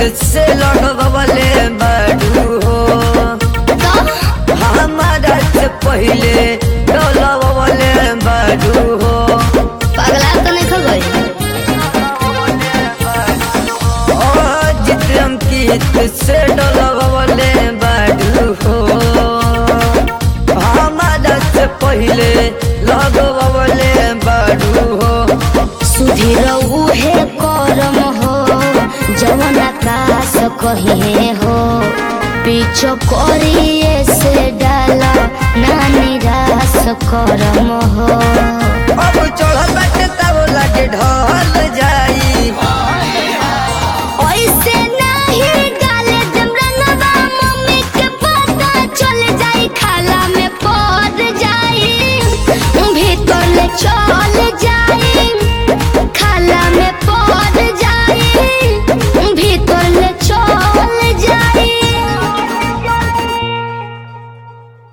से लगवले बाडू हो हमारा से पहले डलवले बाडू हो पगला तो नहीं खो गई जित अंकित से डलवले बाडू हो हमारा से पहले लगवले बाडू हो सुधीर उहे करम हो जवन आकाश कहे हो पीछो करिए से डाला ना निराश करम हो अब चढ़ बाटे तब लगे ढल जाई